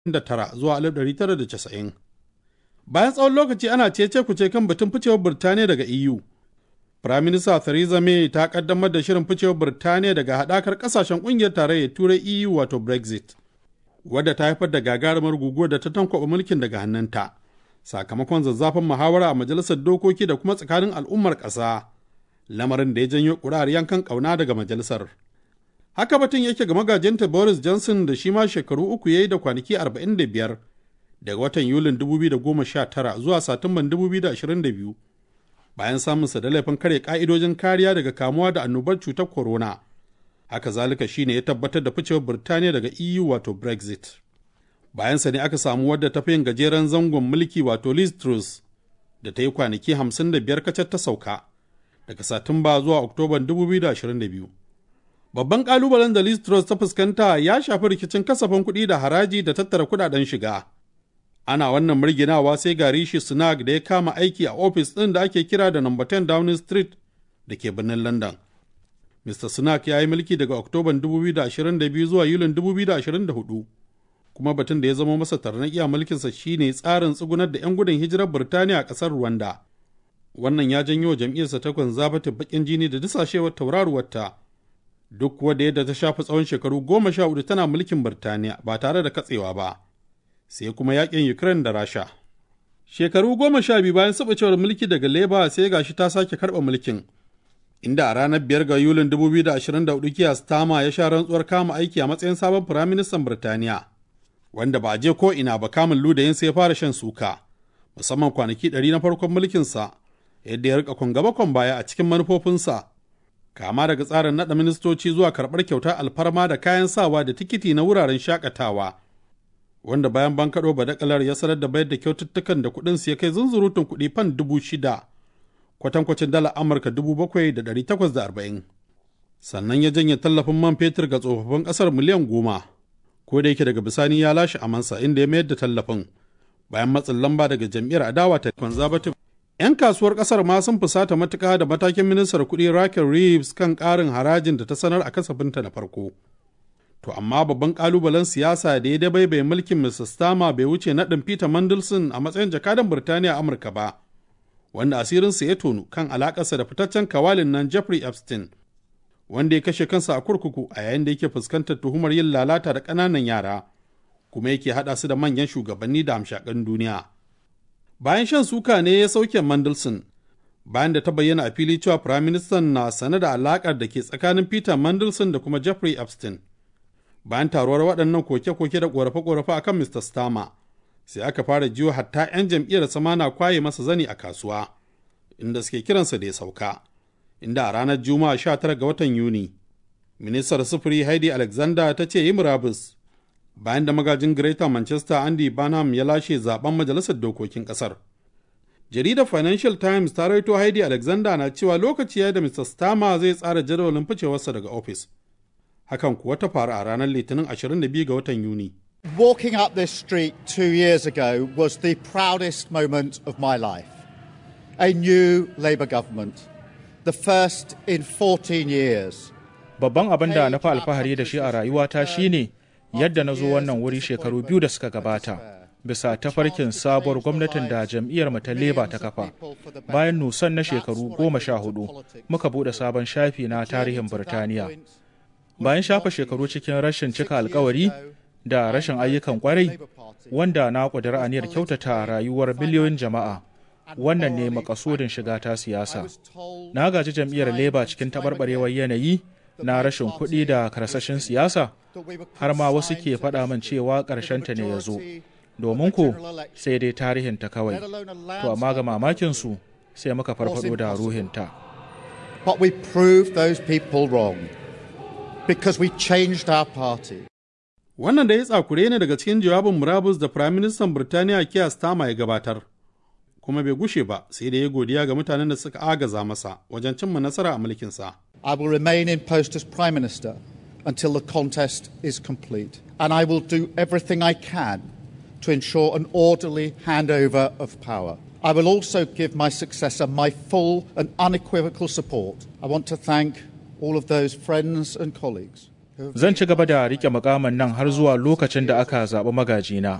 1949 zuwa 1990. Bayan tsawon lokaci ana cece kuce kan batun ficewar Birtaniya daga EU. Firaminista Theresa May ta kaddamar da shirin ficewar Birtaniya daga haɗakar ƙasashen ƙungiyar tarayyar Turai EU wato Brexit, wadda ta haifar da gagarumar guguwar da ta tankwaɓa mulkin daga hannunta, sakamakon zazzafin muhawara a majalisar dokoki da kuma tsakanin al'ummar ƙasa, lamarin da ya janyo ƙuri'ar yankan ƙauna daga majalisar. Haka batun yake ga magajinta Boris Johnson da shi ma shekaru uku ya yi da kwanaki 45 daga watan Yulin 2019 zuwa Satumban 2022 bayan samunsa da laifin kare ka'idojin kariya daga kamuwa da annobar cutar corona. Haka zalika shi ne ya tabbatar da ficewar Birtaniya daga EU wato Brexit. Bayansa ne aka samu wadda ta fi yin gajeren zangon mulki wato Liz Truss da ta yi kwanaki 55 kacar ta sauka daga Satumba zuwa Oktoban 2022. Babban kalubalen da Liz Truss ta fuskanta ya shafi rikicin kasafin kuɗi da haraji da tattara kuɗaɗen shiga. Ana wannan murginawa sai ga Rishi Sunak da ya kama aiki a ofis ɗin da ake kira da No. 10 Downing Street da ke birnin London. Mr. Sunak ya yi mulki daga Oktoban 2022 zuwa Yulin 2024, kuma batun da ya zama masa tarnaƙi a mulkinsa shine tsarin tsugunar da 'yan gudun hijirar Birtaniya a ƙasar Rwanda. Wannan ya janyo jam'iyyarsa ta conservative baƙin jini da dusashewar tauraruwarta. duk kuwa da yadda ta shafi tsawon shekaru goma sha hudu tana mulkin Birtaniya ba tare da katsewa ba, sai kuma yakin Ukraine da Rasha. Shekaru goma sha biyu bayan sabacewar mulki daga Labour sai gashi ta sake karɓa mulkin, inda a ranar biyar ga Yulin 2024 Keir Starmer ya sha rantsuwar kama aiki a matsayin sabon Firaministan Birtaniya, wanda ba a je ko ina ba kamun ludayin sai ya fara shan suka, musamman kwanaki ɗari na farkon mulkinsa, yadda ya rika kwan baya a cikin manufofinsa kama daga tsarin naɗa ministoci zuwa karɓar kyautar alfarma da kayan sawa da tikiti na wuraren shakatawa wanda bayan bankaɗo badakalar ya sanar da bayar da kyaututtukan da kuɗin su ya kai zunzurutun kuɗi fan dubu shida kwatankwacin dala amurka dubu bakwai da ɗari takwas da arba'in sannan ya janye tallafin man fetur ga tsofaffin ƙasar miliyan goma ko da yake daga bisani ya lashe amansa inda ya mayar da tallafin bayan matsin lamba daga jam'iyyar adawa ta conservative 'Yan kasuwar kasar ma sun fusata matuƙa da matakin ministar kuɗi Raquel Reeves kan ƙarin harajin da ta sanar a kasafinta na farko. To amma babban ƙalubalen siyasa da ya dabaibaye mulkin Mr. Starmer bai wuce naɗin Peter Mandelson a matsayin jakadan Birtaniya a Amurka ba, wanda asirinsa ya tonu kan alaƙarsa da fitaccen kawalin nan Jeffrey Epstein, wanda ya kashe kansa a kurkuku a yayin da yake fuskantar tuhumar yin lalata da ƙananan yara, kuma yake haɗa su da manyan shugabanni da hamshaƙan duniya. bayan shan suka ne ya sauke Mandelson bayan da ta bayyana a fili cewa Firaministan na sane da alakar da ke tsakanin Peter Mandelson da kuma Jeffrey Epstein. Bayan taruwar waɗannan koke-koke da ƙorafe-ƙorafe akan Mr. Starmer, sai aka fara jiyo hatta 'yan jam'iyyar sama na kwaye masa zani a kasuwa, inda suke kiransa da ya sauka, inda a ranar Juma'a 19 ga watan Yuni, Ministar Sufuri Heidi Alexander ta ce yi murabus bayan da magajin Greater Manchester Andy Barnum ya lashe zaben majalisar dokokin kasar. Jaridar Financial Times ta raito Heidi Alexander na cewa lokaci ya da Mr. Starmer zai tsara jadawalin ficewarsa daga ofis. Hakan kuwa ta faru a ranar Litinin 22 ga watan Yuni. Walking up this street two years ago was the proudest moment of my life. A new Labour government, the first in 14 years. Babban abin da na fi alfahari da shi a rayuwata shine yadda na zo wannan wuri shekaru biyu da suka gabata bisa tafarkin sabuwar gwamnatin da jam'iyyar ta leba ta kafa bayan nusan na shekaru goma sha hudu muka bude sabon shafi na tarihin birtaniya bayan shafa shekaru cikin rashin cika alkawari da rashin ayyukan kwarai wanda na ƙudiri aniyar kyautata rayuwar miliyoyin jama'a wannan ne makasudin shiga ta siyasa na gaji jam'iyyar leba cikin taɓarɓarewar yanayi na rashin kuɗi da karsashin siyasa har ma wasu ke faɗa min cewa ƙarshenta ne ya zo domin ko sai dai tarihinta kawai to amma ga mamakinsu sai muka farfado da ruhinta But we proved those people wrong because we changed our party. Wannan da ya tsakure ne daga cikin jawabin murabus da Firaministan Birtaniya Keir Starmer ya gabatar, kuma bai gushe ba sai da ya godiya ga mutanen da suka agaza masa wajen cimma nasara a mulkinsa. I will remain in post as Prime Minister until the contest is complete. And I will do everything I can to ensure an orderly handover of power. I will also give my successor my full and unequivocal support. I want to thank all of those friends and colleagues Zan ci gaba da riƙe mukamin nan har zuwa lokacin da aka zaɓi magajina.